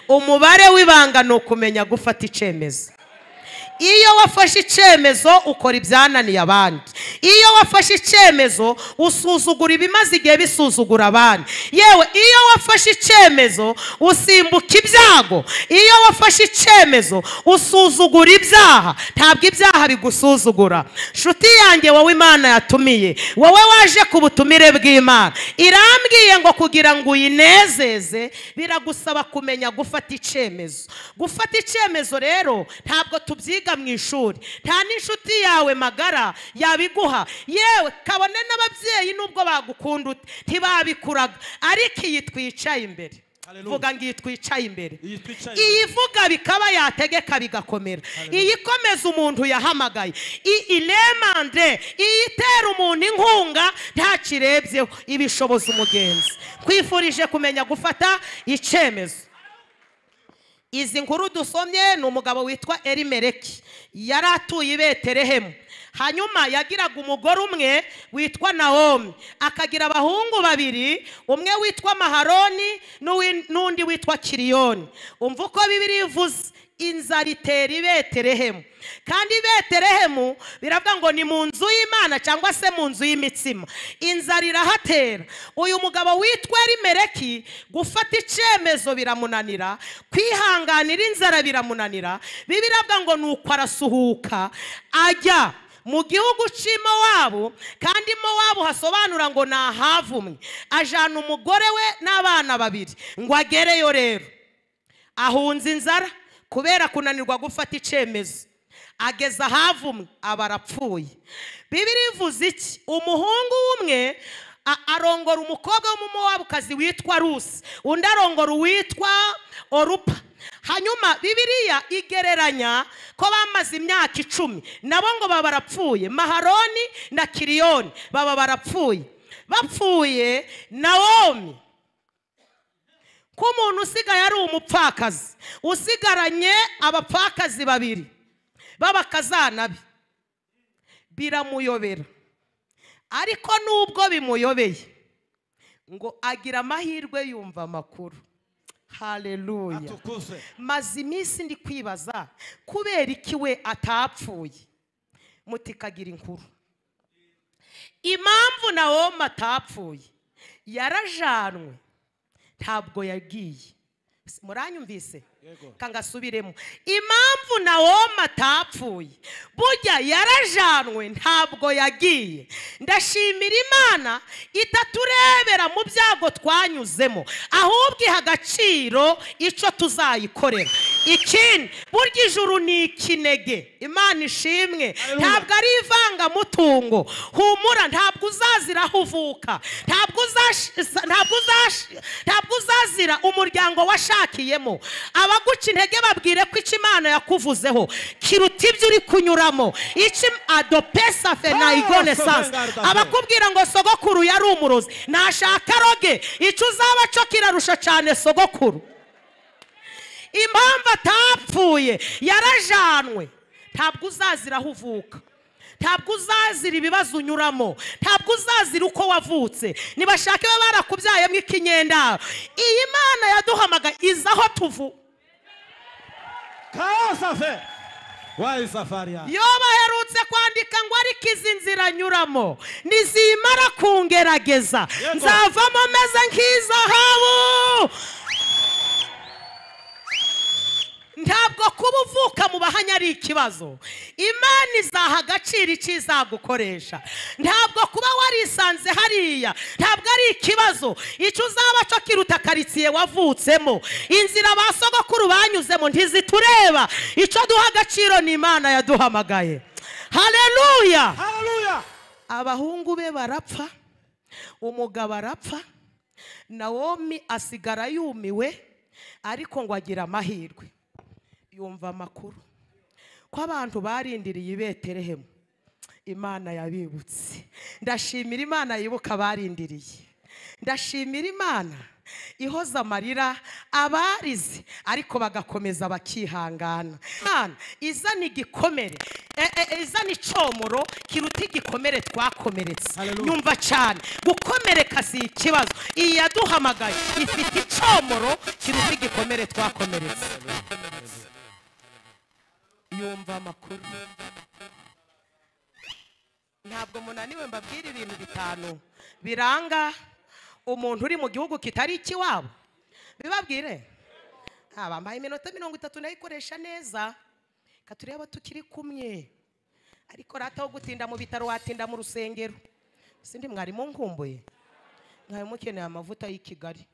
umubare w'ibanga ni ukumenya gufata icyemezo iyo wafashe icyemezo ukora ibyananiye abandi iyo wafashe icyemezo usuzugura ibimaze igihe bisuzugura abandi yewe iyo wafashe icyemezo usimbuka ibyago iyo wafashe icyemezo usuzugura ibyaha ntabwo ibyaha bigusuzugura nshuti yanjye wowe imana yatumiye wowe waje ku butumire bw'imana irambwiye ngo kugira ngo uyinezeze biragusaba kumenya gufata icyemezo gufata icyemezo rero ntabwo tubyiga mu ishuri nta n'inshuti yawe magara yabiguha yewe kabone n'ababyeyi nubwo bagukunda ute ntibabikuraga ariko iyi twicaye imbere Hallelujah. vuga ngo iyi twicaye imbere Iyi twicaye imbere. iyi ivuga bikaba yategeka bigakomera iyi ikomeza umuntu yahamagaye iyi iremande iyi itera umuntu inkunga ntakirebyeho ibishoboza umugenzi twifurije kumenya gufata icyemezo izi nkuru dusomye ni umugabo witwa erimereki yari atuye i beterehemu hanyuma yagiraga umugore umwe witwa nawomi akagira abahungu babiri umwe witwa maharoni n'uwi- n'undi witwa kiriyoni umva uko bibiri ivuze inzara itera i beterehemu kandi i beterehemu biravuga ngo ni mu nzu y'imana cyangwa se mu nzu y'imitsima inzara irahatera uyu mugabo witwa erimereki gufata icyemezo biramunanira kwihanganira inzara biramunanira bibiravuga ngo nuko arasuhuka ajya mu gihugu cy'i mowabu kandi mowabu hasobanura ngo ni ahavumwe ajyana umugore we n'abana babiri ngo agereyo rero ahunze inzara kubera kunanirwa gufata icyemezo ageze ahavumwe aba arapfuye bibiri ivuze iki umuhungu umwe arongora umukobwa w'umumowabukazi witwa rusi undi arongora uwitwa orupa hanyuma bibiriya igereranya ko bamaze imyaka icumi nabo ngo baba barapfuye maharoni na kiriyoni baba barapfuye bapfuye nawomi ko umuntu usigaye ari umupfakazi usigaranye abapfakazi babiri b'abakazana be biramuyobera ariko nubwo bimuyobeye ngo agira amahirwe yumva amakuru haleluya atukuzwe maze iminsi ndi kwibaza kubera iki we atapfuye mutikagira inkuru impamvu nawomi atapfuye yarajanwe ntabwo yagiye muranyumvise Yego. kangasubiremo impamvu nawomi atapfuye burya yarajanwe ntabwo yagiye ndashimira imana itaturebera mu byago twanyuzemo ahubwo iha agaciro icyo tuzayikorera ikindi burya ijuru ni ikinege imana ishimwe Hallelujah. ntabwo ari ivangamutungo humura ntabwo uzazira aho uvuka ntabwo uzash- ntabwo uzash- ntabwo uzazira umuryango washakiyemo abaguca intege babwire ko icyo imana yakuvuzeho kiruta ibyo uri kunyuramo icyo adopesa fenayigone sansi abakubwira ngo sogokuru yari umurozi nashaka roge icyo uzaba cyo kirarusha cyane sogokuru impamvu atapfuye yarajanwe ntabwo uzazira aho uvuka ntabwo uzazira ibibazo unyuramo ntabwo uzazira uko wavutse nibashake baba barakubyayemo ikinyendaro iyi mana yaduhamaga iza aho tuvu kasafe wayi safari yawe yo baherutse kwandika ngo ariko izi nzira anyuramo ntizimara kungerageza Yego. nzavamo meze nk'izahabu ntabwo kuba uvuka mu bahanya ari ikibazo imana izaha agaciro icyo izagukoresha ntabwo kuba warisanze hariya ntabwo ari ikibazo icyo uzaba cyo kiruta karitsiye wavutsemo inzira ba sogokuru banyuzemo ntizitureba icyo duha agaciro ni imana yaduhamagaye haleluya haleluya abahungu be barapfa umugabo arapfa nawomi asigara yumiwe ariko ngo agira amahirwe yumva amakuru ko abantu barindiriye i beterehemu imana yabibutse ndashimira imana yibuka abarindiriye ndashimira imana ihoza amarira abarize ariko bagakomeza bakihangana Imana izana igikomere e- e- izana icomoro kiruta igikomere twakomeretse Hallelujah. nyumva cyane gukomereka si ikibazo iyi yaduhamagaye ifite icomoro kiruta igikomere twakomeretse yumva amakuru ntabwo munaniwe mbabwira ibintu bitanu biranga umuntu uri mu gihugu kitari ikiwabo bibabwire Ah, bambaye iminota mirongo itatu nayikoresha neza reka turebe tukiri kumwe ariko rata wo gutinda mu bitaro watinda mu rusengero sindi mwarimu nkumbuye mwari mukeneye amavuta y'i kigali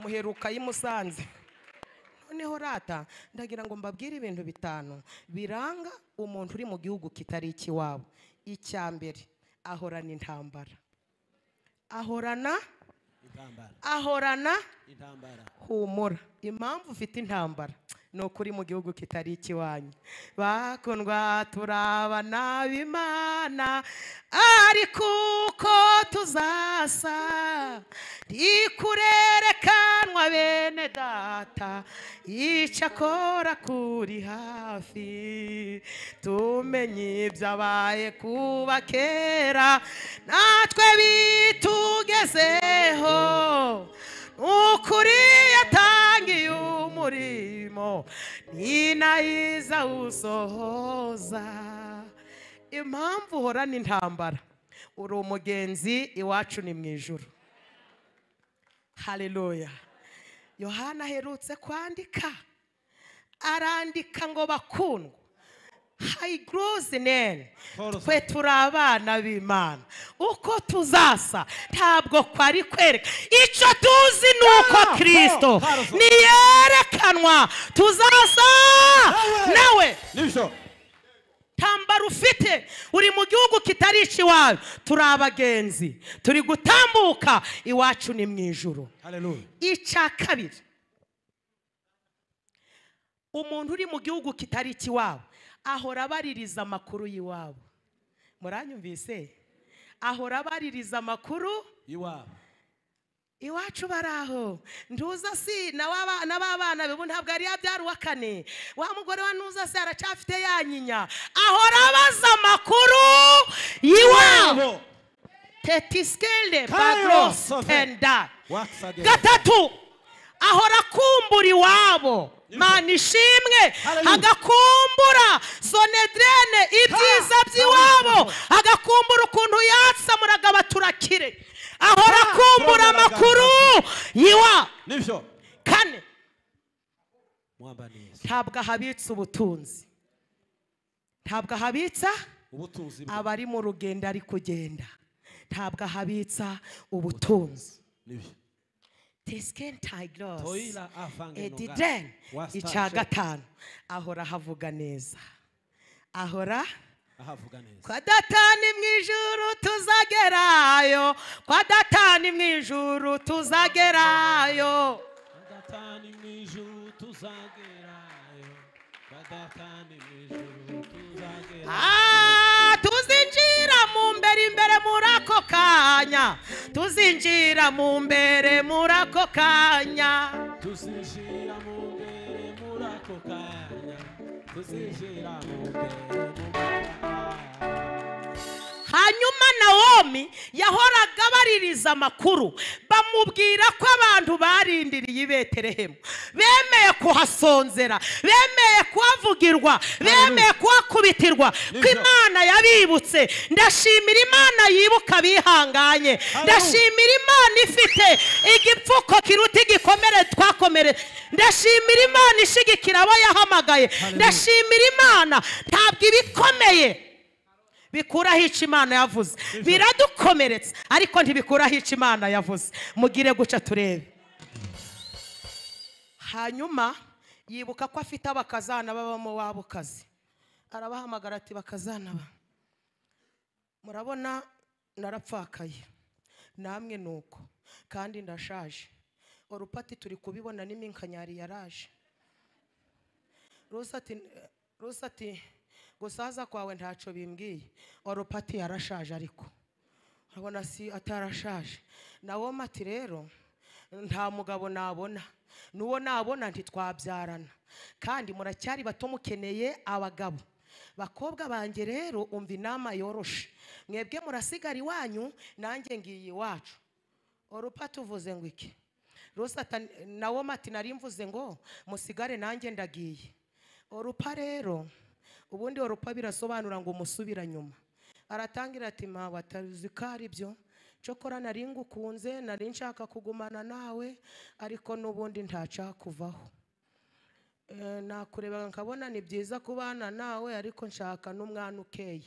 muheruka y'i musanze noneho rata ndagira ngo mbabwire ibintu bitanu biranga umuntu uri mu gihugu kitari ikiwabo icya mbere ahorana intambara ahorana Intambara. ahorana Intambara. humura impamvu ufite intambara ni uko uri mu gihugu kitari ikiwanyu bakundwa turabana b'imana ariko uko tuzasa rikurerekanwa bene data icyakora kuri hafi tumenye ibyabaye kuba kera natwe bitugezeho ukuri yatangiye umurimo ni nayiza usohoza impamvu uhorana intambara uri umugenzi iwacu ni mu ijoro haleluya yohana aherutse kwandika arandika ngo bakundwa hayigoroze nene Paul twe turi abana b'imana uko tuzasa ntabwo kwari kwereka icyo tuzi ni uko Ah, kirisito Paul, Paul. ntiyerekanwa tuzasa Nawe. nawe Nibyo. tambara ufite uri mu gihugu kitari ikiwawe turi abagenzi turi gutambuka iwacu ni mu ijoro Hallelujah. icya kabiri umuntu uri mu gihugu kitari ikiwabo ahora abaririza amakuru y'iwabo muranyumvise ahora abaririza amakuru Iwabo. iwacu bari aho ntuza si na wa- na ba bana be ubu ntabwo yari yabyara uwa kane wa mugore wa ntuza se aracyafite ya nyinya ahora abaza amakuru y'iwabo Iwabo. tetiskele Kayo, bagros sove. tenda Waksa de- gatatu ahora akumbura iwabo mana ishimwe Hallelujah. agakumbura sonedrene ibyiza Ha! by'iwabo agakumbura ukuntu yatsamuraga abaturakire ahora Ha! akumbura Turaburaga amakuru yiwa Nibyo. kane Mwambaniye. ntabwo ahabitse ubutunzi ntabwo ahabitsa Ubutunzi bwe. abari mu rugendo ari kugenda ntabwo ahabitsa ubutunzi Nibyo. tesken tayigorosi Toila afange nogara. ediden Wasta icya she- gatanu ahora ahavuga neza ahora ahavuga neza. kwa datani mu ijuru tuzagerayo kwa datani mu ijuru tuzagerayo Badatani mu ijuru tuzagerayo. Badatani mu ijuru tuzagerayo. Ah, tuzinjira mu mbere imbere muri ako kanya tuzinjira mu mbere muri ako kanya Tuzinjira mu mbere muri ako kanya. Tuzinjira mu mbere muri ako kanya. hanyuma nawomi yahoraga abaririza amakuru bamubwira ko abantu barindiriye i beterehemu bemeye kuhasonzera bemeye kuhavugirwa bemeye kuhakubitirwa ko Nibyo. imana yabibutse ndashimira imana yibuka abihanganye ndashimira imana ifite igipfuko kiruta igikomere twakomere ndashimira imana ishigikira abo yahamagaye ndashimira imana ntabwo ibikomeye bikuraho icyo imana yavuze biradukomeretsa ariko ntibikuraho icyo imana yavuze mugire guca turebe hanyuma yibuka ko afite abakazana b'abamowabukazi arabahamagara ati bakazana ba murabona narapfakaye namwe ni uko kandi ndashaje urupati turi kubibona n'iminkanyari yaraje rusa ati rusa ati gusaza kwawe ntacyo bimbwiye orupati yarashaje ariko abona si atarashaje nawo mati rero nta mugabo nabona n'uwo nabona ntitwabyarana kandi muracyari bato mukeneye abagabo bakobwa banjye rero umva inama yoroshe mwebwe murasigara iwanyu nanjye ngiye iwacu orupa tuvuze ngo iki rusata nawo mati nari mvuze ngo musigare nanjye ndagiye orupa rero ubundi orupa birasobanura ngo umusubira nyuma aratangira ati mpawe atazi ko ari byo cokora nari ngukunze nari nshaka kugumana nawe ariko n'ubundi ntaca kuvaho Eh, nakureba nkabona ni byiza kubana nawe ariko nshaka n'umwana ukeye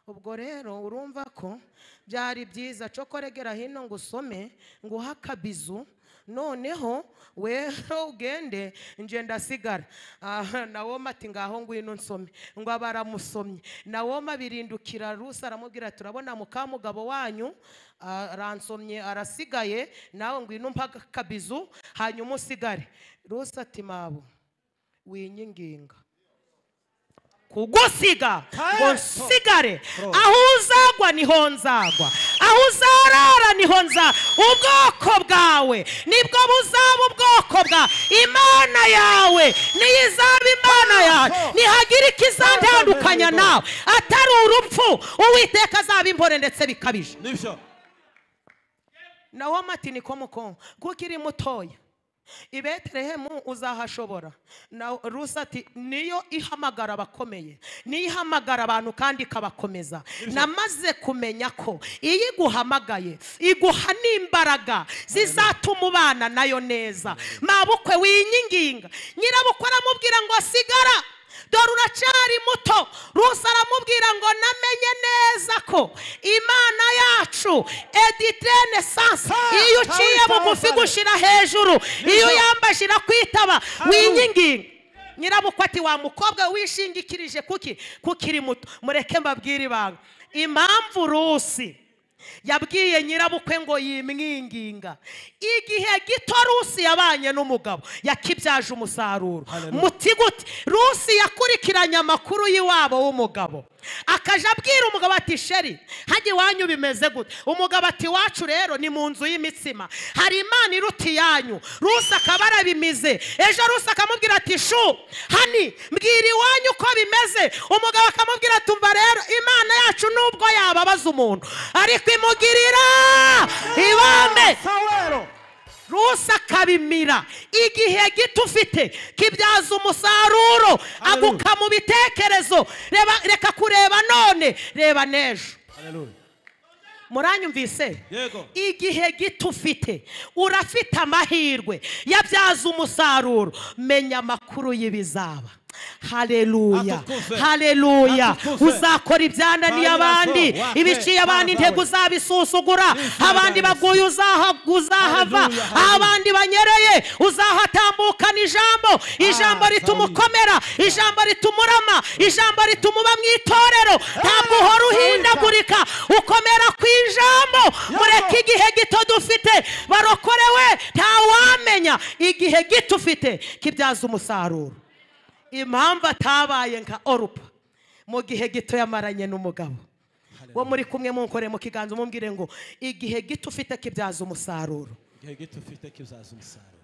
ubwo rero urumva ko byari byiza cokoregera hino ngo usome ngo uhe akabizu noneho weho ugende nje ndasigara aha nawoma ati ngaho ngwino nsome ngo aba aramusomye nawoma birindukira rusa aramubwira ati turabona mukamugabo wanyu aransomye arasigaye nawe ngwino mpa akabizu hanyuma usigare rusa ati mabo winyinginga kugusiga ngo nsigare aho uzagwa niho nzagwa aho uzarara niho nza ubwoko bwawe nibwo buzaba ubwoko bwa imana yawe niyo izaba imana yawe nihagira ikizatandukanya nawe atari urupfu uwiteka azaba imbore ndetse bikabije nibyo nawo mati ni komukongo kuko iri mutoya i betelehemu uzahashobora na rusa ati niyo ihamagara abakomeye niyo ihamagara abantu kandi ikabakomeza namaze kumenya ko iyo iguhamagaye iguha n'imbaraga zizatuma ubana nayo neza mabukwe winyinginga nyirabukwe aramubwira ngo sigara dore uracari muto rusa aramubwira ngo namenye neza ko imana yacu editene sansa Hey, iyo uciye hey, bugufi hey. gushira hejuru iyo yambaje irakwitaba winyinginga nyirabukwe ati wa mukobwa wishingikirije kuki kuko iri muto mureke mbabwire ibanga impamvu rusi yabwiye nyirabukwe ngo yimwinginga igihe gito rusi yabanye n'umugabo yakibyaje umusaruro Hallelujah. muti gute rusi yakurikiranye amakuru y'iwabo w'umugabo akaja abwira umugabo ati sheri hajya iwanyu bimeze gute umugabo ati iwacu rero ni mu nzu y'imitsima hari imana iruta iyanyu rusi akaba arabimize ejo rusi akamubwira ati shu hani mbwira iwanyu uko bimeze umugabo akamubwira ati umva rero imana yacu nubwo yababaza umuntu ariko imugirira ibambe sawero rusi akabimira igihe gito ufite kibyaza umusaruro aguka mu bitekerezo Reba- reka kureba none reba n'ejo haleluya muranyumvise yego igihe gito ufite urafite amahirwe yabyaza umusaruro menya amakuru y'ibizaba haleluya Atukuze. haleluya Atukuze. uzakora ibyananiye Haleluya. abandi Wa- ibiciye abandi Haleluya. intego uzabisusugura Haleluya. abandi baguye uzaha- uzahava Haleluya. Haleluya. abandi banyereye uzahatambukana ijambo ijambo Ah, rituma Sawuli. ukomera ijambo rituma urama ijambo rituma uba mu itorero ntabwo uhora uhindagurika ukomera ku ijambo mureke igihe gito dufite barokorewe ntawamenya igihe gito ufite kibyaza umusaruro impamvu atabaye nka orupa mu gihe gito yamaranye n'umugabo wo muri kumwe munkore mu kiganza umubwire ngo igihe gito ufite kibyaza umusaruro igihe gito ufite kizaza umusaruro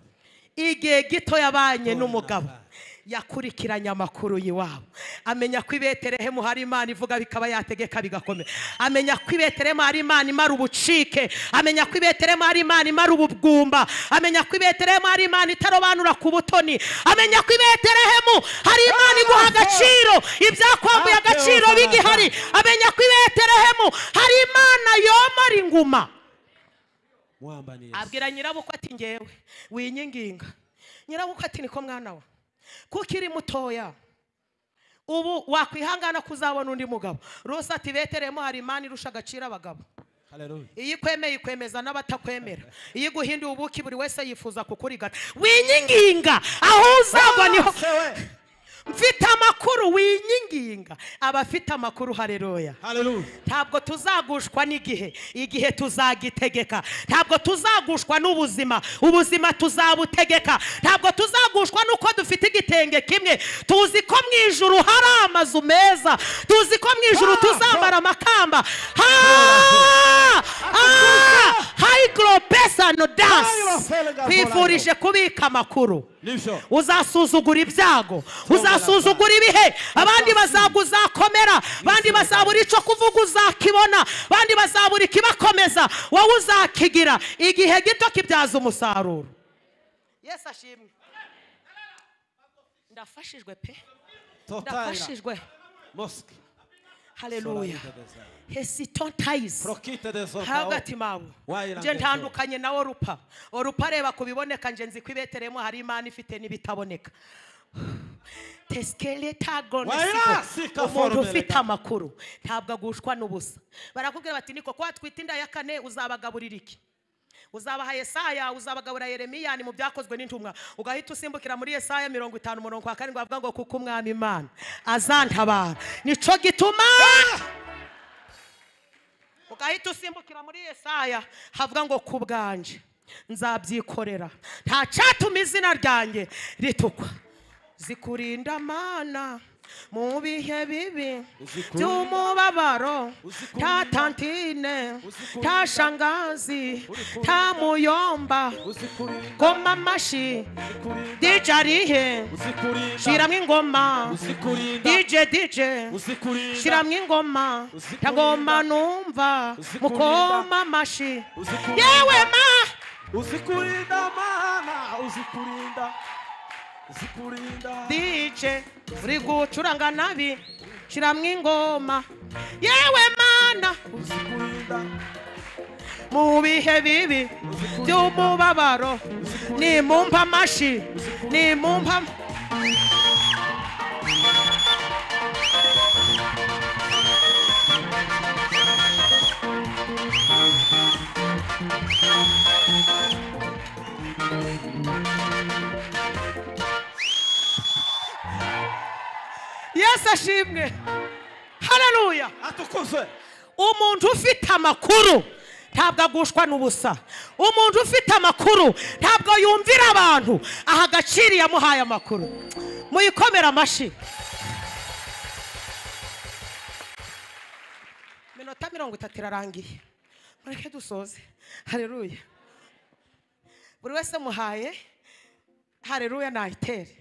igihe gito yabanye None n'umugabo nabaye. yakurikiranye amakuru y'iwabo amenya ko i betelehemu hari imana ivuga bikaba yategeka bigakomera amenya ko i betelehemu hari imana imara ubucike amenya ko i betelehemu hari imana imara ubugumba amenya ko i betelehemu hari imana itarobanura ku butoni amenya ko i betelehemu hari imana iguha agaciro ibyakwambuye agaciro bigihari amenya ko i betelehemu hari imana yomora inguma mwamba neza abwira nyirabukwe ati ngewe winyinginga nyirabukwe ati niko mwana we kuko iri mutoya ubu wakwihangana kuzabona undi mugabo rose ati beteremo hari imana irusha agaciro abagabo haleluya iyo ikwemeye ikwemeza n'abatakwemera iyo iguhinduye ubuki buri wese yifuza kukurigata winyinginga aho uzagwa niho mfite amakuru winyinginga abafite amakuru hareruya haleluya ntabwo tuzagushwa n'igihe igihe tuzagitegeka ntabwo tuzagushwa n'ubuzima ubuzima tuzabutegeka ntabwo tuzagushwa n'uko dufite igitenge kimwe tuzi ko mu ijuru hari amazu meza tuzi ko mu ijuru tuzambara amakamba Ha! Ah, hayigoro pesano dansi Hayirofeliga twifurije kubika amakuru nibyo uzasuzugura ibyago uzasuzugura ibihe abandi bazaga uzakomera abandi bazabura icyo kuvuga uzakibona abandi bazabura ikibakomeza wowe uzakigira igihe gito kibyaza umusaruro yesu ashimwe ndafashijwe pe totayira ndafashijwe mosike hareruya hesitontayisi prokite de zotao hagati mawe Wayirangije. nje ntandukanye nawe rupa orupa areba ku biboneka nje nzi ko ibeteremu hari imana ifite n'ibitaboneka Wayirasika umuntu forme ufite rega. amakuru ntabwo agushwa n'ubusa barakubwira bati ni koko watwite inda ya kane uzabagaburira iki uzabaha yesaya uzabagabura yeremiya ni mu byakozwe n'intumwa ugahita usimbukira muri yesaya mirongo itanu umurongo wa karindwi avuga ngo kuko umwami imana azantabara nico gituma ugahita usimbukira muri yesaya havuga ngo ku bwanje nzabyikorera nta cyatuma izina ryanjye ritukwa zikurinda mana mu bihe bibi Uzikurinda. by'umubabaro Uzikurinda. nta tantine Uzikurinda. nta shangazi Urikurinda. nta muyomba uzikurinda goma amashyi uzikurinda dije arihe uzikurinda shyiramo ingoma uzikurinda dije dije uzikurinda shyiramo ingoma Uzikurinda. ntagomba numva Uzikurinda. mukoma amashyi uzikurinda yewe ma uzikurinda mana uzikurinda uzikurinda dije uri gucuranga nabi shyiramo ingoma yewe mana uzikurinda mu bihe bibi by'umubabaro nimumpa amashyi nimumpa yesu ashimwe hararuya atukuzwe umuntu ufite amakuru ntabwo agushwa n'ubusa umuntu ufite amakuru ntabwo yumvira abantu aha agaciro iyo amuhaye amakuru muyikomere amashyi minota mirongo itatu irarangiye mureke dusoze hareruya buri wese muhaye hareruya nayitere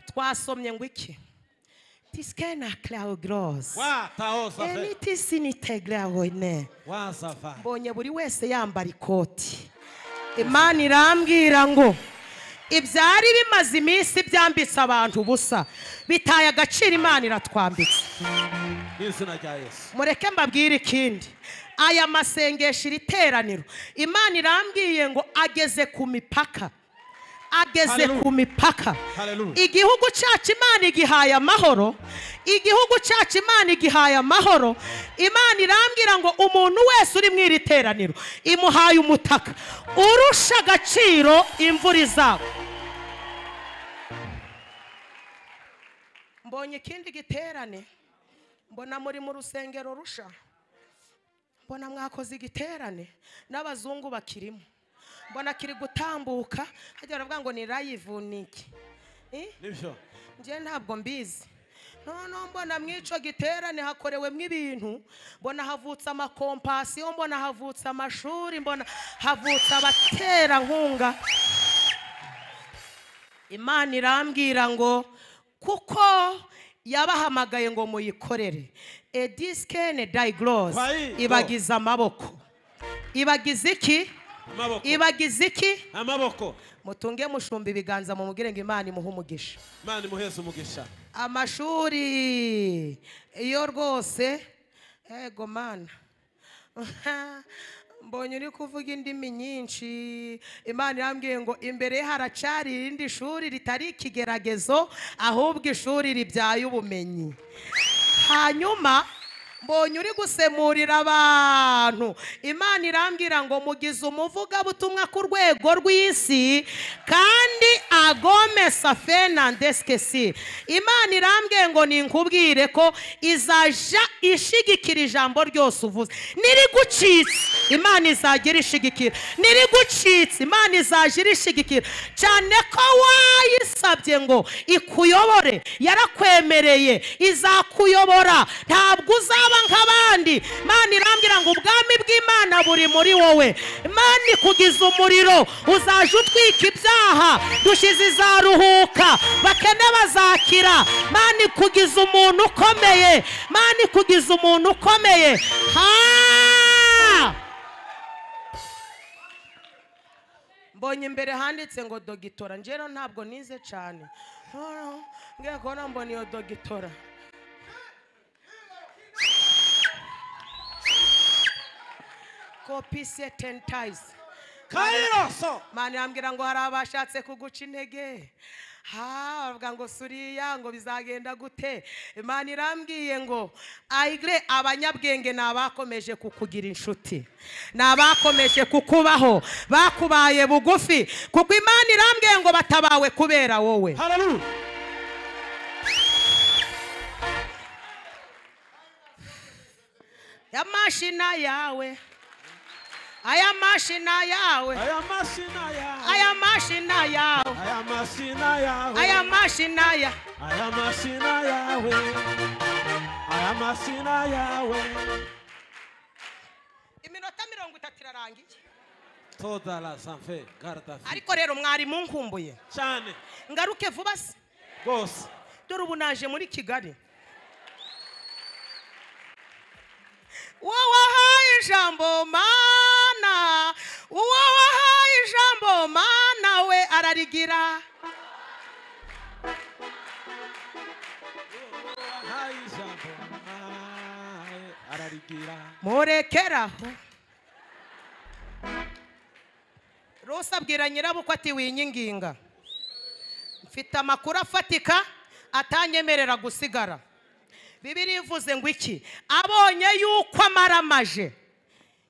twasomye ngo iki tisikena claugrose wata ozave enitisiniteglawone wazava mbonye buri wese yambara ikoti imana irambwira ngo ibyari bimaze iminsi byambitse abantu ubusa bitaye agaciro imana iratwambitse n'izina rya yesu mureke mbabwire ikindi aya masengesho iri teraniro imana irambwiye ngo ageze ku mipaka ageze Hallelujah. ku mipaka Hallelujah. igihugu cyacu imana igihaye amahoro igihugu cyacu imana igihaye amahoro imana irambwira ngo umuntu wese uri mu iri teraniro imuhaye umutaka urusha agaciro imvura izabo mbonye ikindi giterane mbona muri mu rusengero rusha mbona mwakoze igiterane n'abazungu bakirimo mbona kiri gutambuka hajya baravuga ngo ni live ni iki Eh? nibyo njye ntabwo mbizi noneho mbona mw'icyo giterane hakorewemo ibintu mbona havutse amakompasiyo mbona havutse amashuri mbona havutse abaterankunga imana irambwira ngo kuko yabahamagaye ngo muyikorere edisikene dayigrose Kwayi- ibagize amaboko ibagize iki amaboko ibagize iki amaboko mutunge mushumba ibiganza mu ngo imana imuhe umugisha imana imuheze umugisha amashuri iyo rwose ego mana mbonye uri kuvuga indimi nyinshi imana irambwiye ngo imbere ye haracari irindi shuri ritari ikigeragezo ahubwo ishuri ribyaye ubumenyi hanyuma mbonye uri gusemurira abantu imana irambwira ngo mugize umuvugabutumwa ku rwego rw'isi kandi agome safenandesi kesi imana irambwiye ngo ninkubwire ko izaja ishigikira ijambo ryose uvuze nirigucitse imana izajya irishigikira nirigucitse imana izajya irishigikira cyane ko wayisabye ngo ikuyobore yarakwemereye izakuyobora ntabwo uzaba nk'abandi imana irambwira ngo ubwami bw'imana buri muri wowe imana ikugiza umuriro uzajya utwika ibyaha dushyize izaruhuka bakene bazakira imana ikugiza umuntu ukomeye imana ikugiza umuntu ukomeye ha mbonye imbere handitse ngo dogitora njyewe ntabwo nize cyane mbwira ko mbona iyo dogitora kopi se tentayizi kayiroso mani irambwira ngo hari abashatse kuguca intege ha bavuga ngo suriya ngo bizagenda gute imana irambwiye ngo ayigre abanyabwenge ni abakomeje kukugira inshuti ni abakomeje kukubaho bakubaye bugufi kuko imana irambwiye ngo batabawe kubera wowe hararuhu ya mashina yawe aya mashina yawe Aya mashina yawe aya mashina yawe Aya mashina yawe aya mashina ya Aya mashina yawe Aya mashina yawe iminota mirongo itatu irarangiye Toda la sanfe garda fi ariko rero mwarimu nkumbuye cyane ngaruke vuba se rwose dore ubu naje muri kigali wowe wahaye ijambo mana uwo wahaye ijambo mana we ararigira Ahaye ijambo ahaye ararigira murekeraho rusi abwira nyirabukwe ati winyinginga mfite amakuru afatika atanyemerera gusigara bibiri ivuze ngo iki abonye yuko amaramaje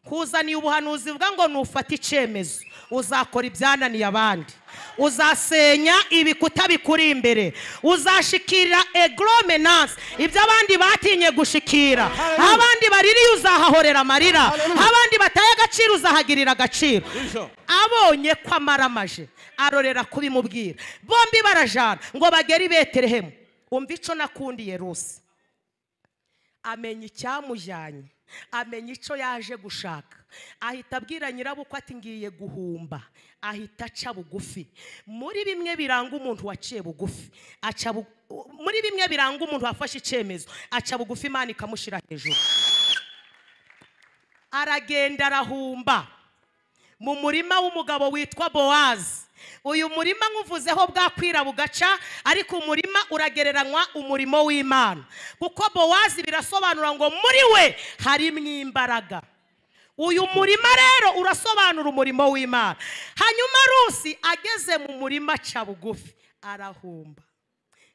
kuzaniye ubuhanuzi buvuga ngo nufate icyemezo uzakora ibyananiye abandi uzasenya ibikuta bikuri imbere uzashikira egoromenanse ibyo abandi batinye gushikira aho abandi baririye uzahahorera amarira aho abandi bataye agaciro uzahagirira agaciro ijo abonye ko amaramaje arorera kubimubwira bombi barajana ngo bagere i beterehemu umva icyo nakundiye rusi amenya icyamujyanye amenya icyo yaje gushaka ahita abwira nyirabukwe ati ngiye guhumba ahita aca bugufi muri bimwe biranga umuntu waciye bugufi aca bu- muri bimwe biranga umuntu wafashe icyemezo aca bugufi imana ikamushyira hejuru aragenda arahumba mu murima w'umugabo witwa bowazi uyu murima nkuvuzeho bwakwira bugaca ariko umurima uragereranywa umurimo w'imana kuko bowazi birasobanura ngo muri we harimo imbaraga uyu murima rero urasobanura umurimo w'imana hanyuma rusi ageze mu murima aca bugufi arahumba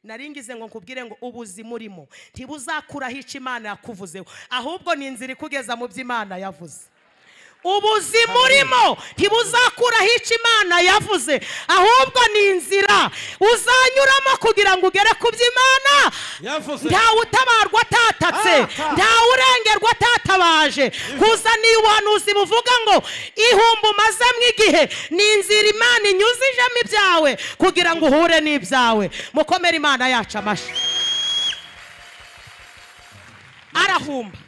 naringize ngo nkubwire ngo ubuzima urimo ntibuzakuraho icyo imana yakuvuzeho ahubwo ni inzira ikugeza mu byo imana yavuze ubuzima urimo ntibuzakuraho icyo imana yavuze ahubwo ni inzira uzanyuramo kugira ngo ugere ku byo imana yavuze ntawe utabarwa atatatse Ah, ah. ntawe urengerwa atatabaje kuzaniye ubuhanuzi buvuga ngo ihumba umazemo igihe ni inzira imana inyuze ijamo ibyawe kugira ngo uhure n'ibyawe mukomere imana yacu amashyi arahumba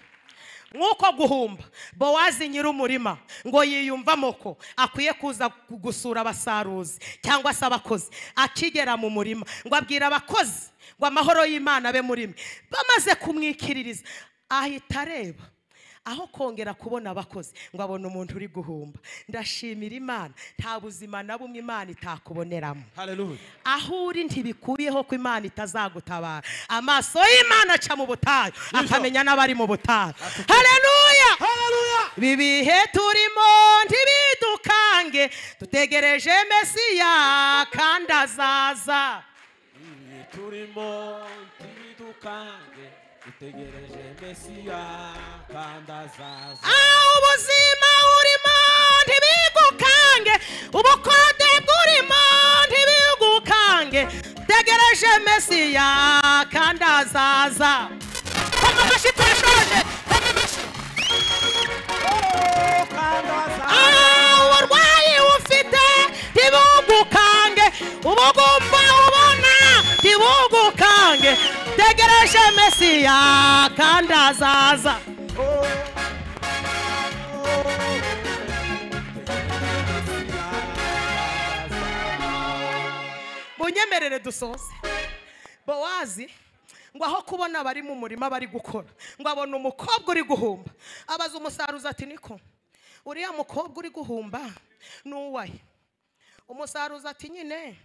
nk'uko guhumba bowazi nyir'umurima ngo yiyumvamo ko akwiye kuza gusura abasaruzi cyangwa se abakozi akigera mu murima ngo abwira abakozi ngo amahoro y'imana abe muri mwe bamaze kumwikiririza ahita areba aho kongera kubona abakozi ngo abone umuntu uri guhumba ndashimira imana nta buzima na bumwe imana itakuboneramo haleluya aho uri ntibikuyeho ko imana itazagutabara amaso y'imana aca mu butayu akamenya n'abari mu butayu hareruya hararuhu ibi bihe turimo ntibidukange dutegereje mesiya kandi azaza ibihe turimo ntibidukange dutegereje mesiya kandi azaza aho ubuzima urimo ntibigukange ubukode bw'urimo ntibigukange bwanjye tegereje mesiya kandi azaza koma amashyi turashoje koma amashyi uburwayi ufite ntibugukange ubugumba ubona ntibugukange tegereje mesiya kandi azaza munyemerere dusoze bowazi ngo aho kubona abari mu murima bari gukora ngo abona umukobwa uri guhumba abaza umusaruzi ati niko uriya mukobwa uri guhumba ni uwahe umusaruzi ati nyine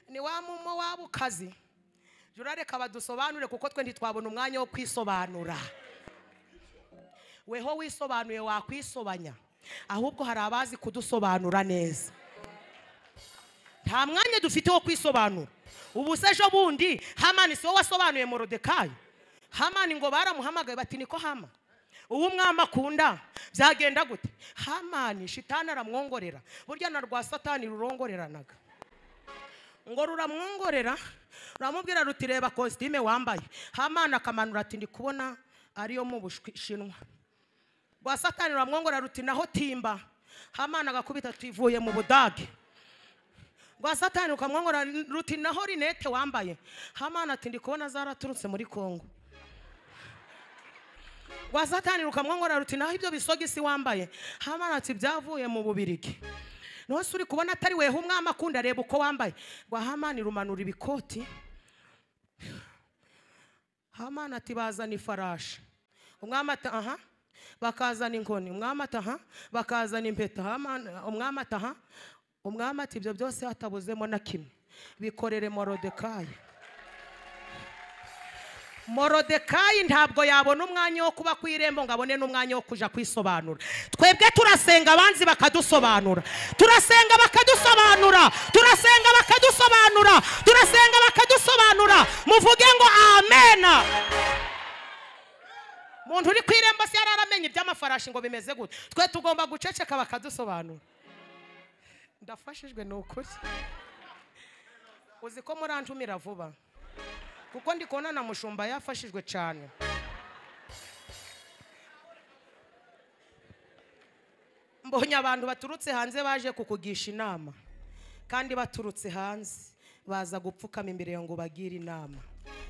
ni wa mumo waba ukazi jya urareka badusobanure kuko twe ntitwabona umwanya wo kwisobanura weho wisobanuye wakwisobanya ahubwo hari abazi kudusobanura neza nta mwanya dufite wo kwisobanura ubu se ejo bundi hamani si wowe wasobanuye morodekayi hamani ngo baramuhamagaye bati niko hama uwo umwami akunda byagenda gute hamani shitani aramwongorera burya na rwa satani rurongoreranaga ngo ruramwongorera ruramubwira ruti reba kositime wambaye hamani akamanura ati ndi kubona ariyo mu bushinwa rwa satani ruramwongorera ruti naho timba hamani agakubita tuvuye mu budage rwa satani ukamwongora ruti naho rinete wambaye hamana ati ndi kubona zaraturutse muri kongo rwa satani rukamwongora ruti naho ibyo bisogisi wambaye hamana ati byavuye mu bubirigi nose uri kubona atari weho umwami akunda reba uko wambaye rwa hamani rumanura ibikoti hamana ati bazana ifarashi umwami ati aha bakazana inkoni umwami ati aha bakazana impeta Hamani- umwami ati aha umwami ati ibyo byose hatabuzemo na kimwe bikorere morodekayi morodekayi ntabwo yabona umwanya wo kuba ku irembo ngo abone n'umwanya wo kujya kwisobanura twebwe turasenga abanzi bakadusobanura turasenga bakadusobanura turasenga bakadusobanura turasenga bakadusobanura muvuge ngo amena umuntu uri ku irembo se yari aramenye iby'amafarashi ngo bimeze gute twe tugomba guceceka bakadusobanura ndafashijwe ni ukuri uzi ko murantumira vuba kuko ndi kubona na mushumba yafashijwe cyane mbonye abantu baturutse hanze baje kukugisha inama kandi baturutse hanze baza gupfukama imbere yawe ngo ubagire inama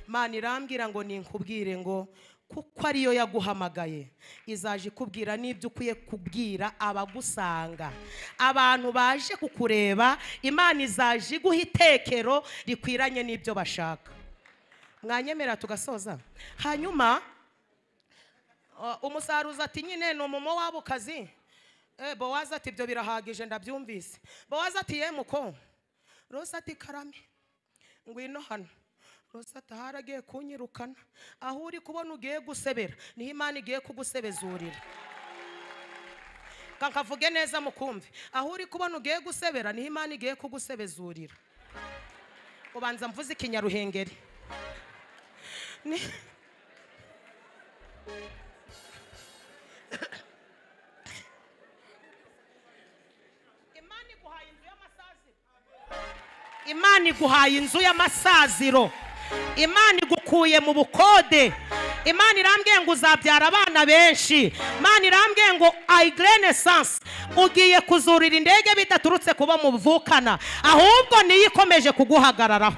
mana irambwira ngo ninkubwire ngo kuko ariyo yaguhamagaye izaje ikubwira n'ibyo ukwiye kubwira abagusanga abantu baje kukureba imana izaje iguha itekero rikwiranye n'ibyo bashaka mwanyemera tugasoza hanyuma uh, umusaruzi ati nyine ni umumo wabo kazi Eh, bowazi ati ibyo birahagije ndabyumvise bowazi ati yemu ko rose ati karame ngwino hano rose ati ahari agiye kunyirukana aho uri kubona ugiye gusebera niho imana igiye kugusebezurira Ka- kavuge neza mukumve aho uri kubona ugiye gusebera niho imana igiye kugusebezurira ubanza mvuze ikinyaruhengeri Ni- Imana iguhaye inzu y'amasaziro. Imana iguhaye inzu y'amasaziro imana igukuye mu bukode imana irambwiye ngo uzabyara abana benshi imana irambwiye ngo ayigerenesansi ugiye kuzurira indege bidaturutse kuba muvukana ahubwo niyo ikomeje kuguhagararaho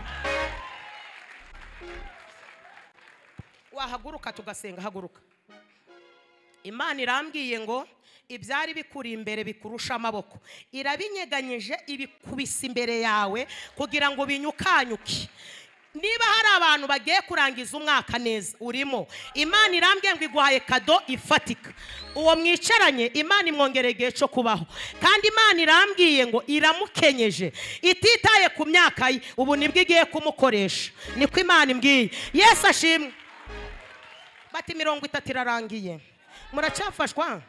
wahaguruka tugasenga haguruka imana irambwiye ngo ibyari bikuri imbere bikurusha amaboko irabinyeganyije ibikubisa imbere yawe kugira ngo binyukanyuke niba hari abantu bagiye kurangiza umwaka neza urimo imana irambwiye ngo iguhaye kado ifatika uwo mwicaranye imana imwongereye igihe cyo kubaho kandi imana irambwiye ngo iramukenyeje ititaye ku myaka ye ubu nibwo igiye kumukoresha niko imana imbwiye yesu ashimwe bati mirongo itatu irarangiye muracyafashwa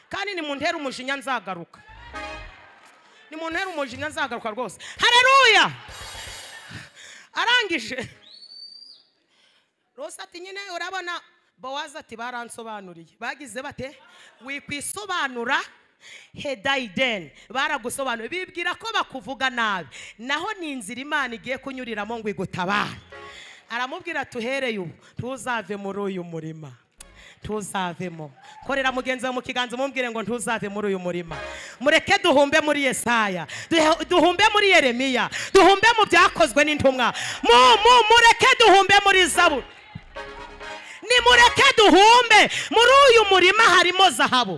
kandi ni mu ntera umujinya nzagaruka ni mu ntera umujinya nzagaruka rwose hareruya arangije rose ati nyine urabona bowazi ati baransobanuriye bagize bate wikwisobanura hedayideni baragusobanuye bibwira ko bakuvuga nabi naho ni inzira imana igiye kunyuriramo ngo igutabare aramubwira ati uhereye ubu ntuzave muri uyu murima ntuzavemo korera mugenzi wawe mu kiganza umubwire ngo ntuzave muri uyu murima mureke duhumbe muri yesaya duhe- duhumbe muri yeremiya duhumbe mu byakozwe n'intumwa mu mu mureke duhumbe muri zaburi nimureke duhumbe muri uyu murima harimo zahabu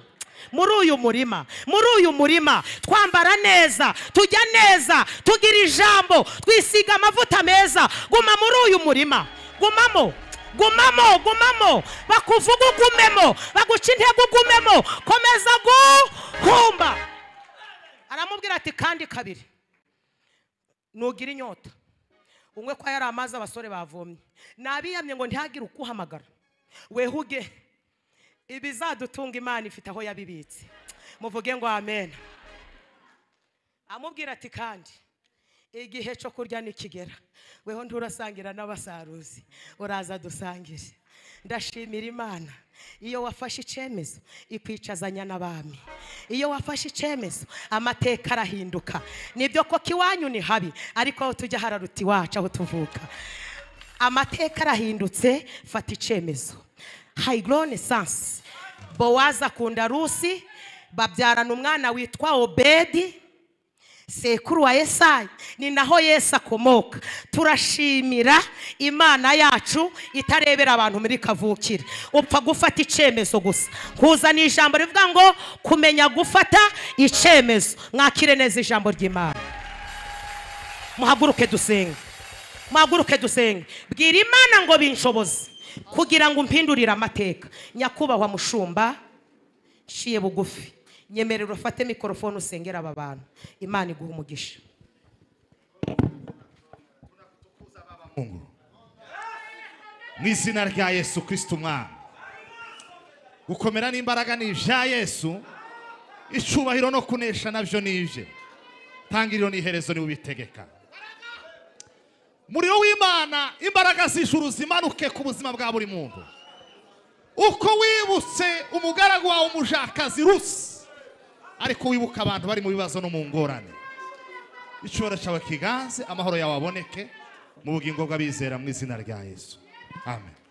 muri uyu murima muri uyu murima twambara neza tujya neza tugira ijambo twisiga amavuta meza guma muri uyu murima gumamo gumamo gumamo bakuvuga ugumemo baguca intego ugumemo komeza guhumba aramubwira ati kandi kabiri nugira inyota unywe ko yari amazi abasore bavomye nabiyamye ngo ntihagire ukuhamagara wehuge ibizadutunga imana ifite aho yabibitse muvuge ngo amen amubwira ati kandi igihe cyo kurya nikigera weho nturasangira n'abasaruzi uraza dusangire ndashimira imana iyo wafashe icyemezo ikwicazanya n'abami iyo wafashe icyemezo amateka arahinduka nibyo koko iwanyu ni habi ariko aho tujya hararuta iwacu aho tuvuka amateka arahindutse fata icyemezo hayigorone sansi bowazi akunda rusi babyarana umwana witwa obedi sekuru wa yesayi ni naho yesu akomoka turashimira imana yacu itarebera abantu muri kavukire upfa gufata icyemezo gusa kuzana ijambo rivuga ngo kumenya gufata icyemezo mwakire neza ijambo ry'imana muhaguruke dusenge muhaguruke dusenge bwira imana ngo binshoboze kugira ngo umpindurire amateka nyakubahwa mushumba nshiye bugufi nyemerera ufate mikorofone usengera aba bantu imana iguha umugisha mungu mu izina rya yesu kirisiti umwana gukomera n'imbaraga ni ibya yesu icyubahiro no kunesha nabyo ni ibye tangiriro n'iherezo niwe ubitegeka umuriro w'imana imbaraga z'ijuru zimanuke ku buzima bwa buri muntu uko wibutse umugaragu wawe umujakazi rusi ariko wibuka abantu bari mu bibazo no mu ngorane icyubahiro cyawe kiganze amahoro yawe aboneke mu bugingo bw'abizera mu izina rya yesu amen